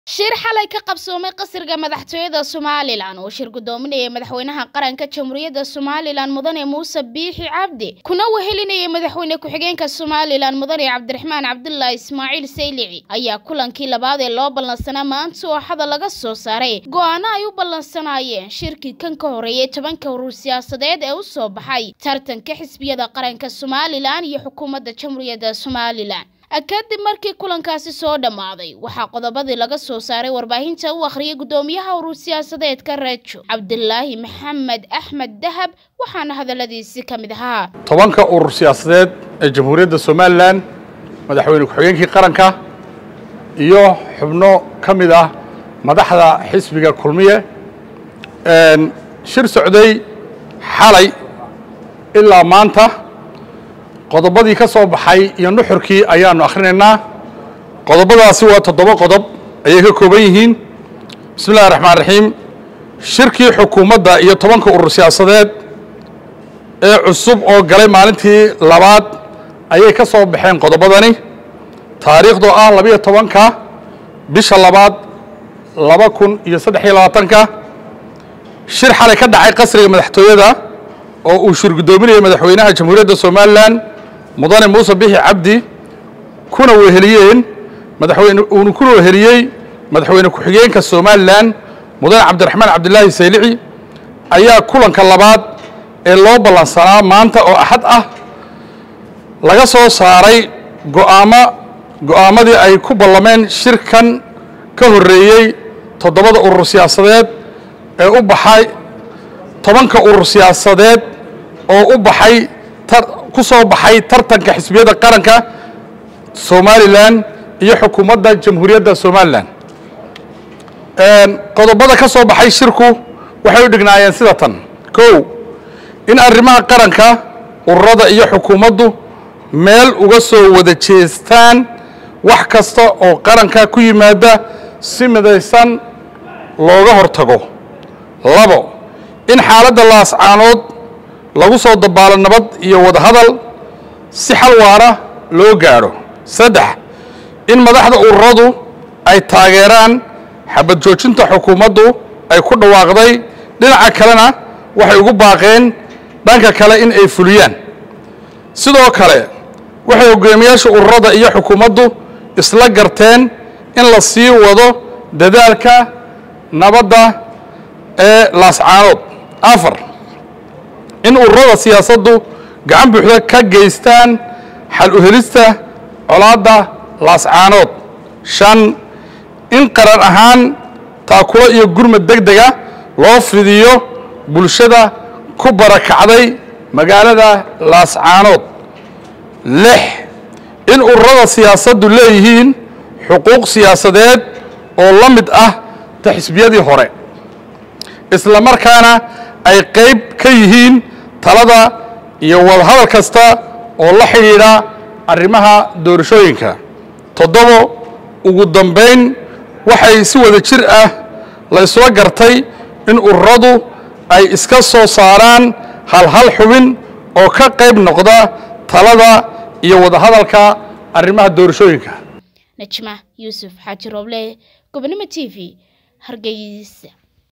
shir xalay ka qabsoomay qasriga madaxtooyada somalilan oo shir gudoominayay madaxweynaha qaranka jamhuuriyadda somalilan mudane muuse biixi cabdi kuna wehelinayay madaxweyne ku-xigeenka somalilan mudane cabdiraxmaan cabdulaahi ismaaciil saylici ayaa kulankii labaad ee loo ballansanaa maanta ooxada laga soo saaray go-aano ay u ballansanaayeen shirkii kan ka horeeyay tobanka urur siyaasadeed ee u soo baxay tartanka xisbiyada qaranka somalilan iyo xukuumadda jamhuuriyadda somalilan kadib markii kulankaasi soo dhammaaday waxaa qodobadii laga soo saaray warbaahinta u akhriyay guddoomiyaha urur siyaasadeedka reejo cabdilaahi maxamed axmed dahab waxaana hadalladiisi ka mid ahaa tobanka urur siyaasadeed ee jamhuuriyadda somalilan madaxweyne ku-xigeenkii qaranka iyo xubno ka mid ah madaxda xisbiga kulmiye shir socday xalay ilaa maanta qodobadii ka soo baxay iyo nuxurkii ayaanu akhrinaynaa qodobadaasi waa toddoba qodob ayay ka kooban yihiin bismi illahi raxmaan raxiim shirkii xukuumadda iyo tobanka urur siyaasadeed ee cusub oo galay maalintii labaad ayay ka soo baxeen qodobadani taariikhdoo ah labiyo tobanka bisha labaad laba kun iyo saddex iyo labaatanka shir xalay ka dhacay qasriga madaxtooyada oo uu shir guddoominayay madaxweynaha jamhuuriyadda somalilan mudane muuse bixi cabdi kuna weheliyeen madaxweyne uuna kuna weheliyey madaxweyne ku-xigeenka somalilan mudane cabdiraxmaan cabdilaahi saylici ayaa kulanka labaad ee loo ballansanaa maanta oo axad ah laga soo saaray go'aamo go'aamadii ay ku ballameen shirkan ka horreeyey toddobada urur siyaasadeed ee u baxay tobanka urur siyaasadeed oo u baxay ku soo baxay tartanka xisbiyada qaranka somalilan iyo xukuumadda jamhuuriyadda somalilan qodobada ka soo baxay shirku waxay u dhignaayeen sida tan kow in arrimaha qaranka ururada iyo xukuumaddu meel uga soo wada jeestaan wax kasta oo qaranka ku yimaada si midaysan looga hortago labo in xaaladda laascaanood lagu soo dabaalo nabad iyo wadahadal si xal waara loo gaadho saddex in madaxda ururadu ay taageeraan xabad joojinta xukuumaddu ay ku dhawaaqday dhinaca kalena waxay ugu baaqeen dhanka kale in ay fuliyaan sidoo kale waxay hogaamiyaasha ururada iyo xukuumaddu isla garteen in la sii wado dadaalka nabadda ee laascaanood afar in ururada siyaasaddu gacan buuxda ka geystaan xal u helista colaadda laascaanood shan in qaran ahaan taakulo iyo gurmad deg dega loo fidiyo bulshada ku barakacday magaalada laascaanood lix in ururada siyaasaddu leeyihiin xuquuq siyaasadeed oo la mid ah ta xisbiyadii hore isla markaana ay qayb ka yihiin talada iyo wadahadal kasta oo la xidhiidha arrimaha doorashooyinka toddobo ugu dambayn waxay si wada jir ah la isla gartay in ururadu ay iska soo saaraan hal hal xubin oo ka qayb noqda talada iyo wadahadalka arrimaha doorashooyinka najma yuusuf xaaji rooble gobonimo t v hargeysa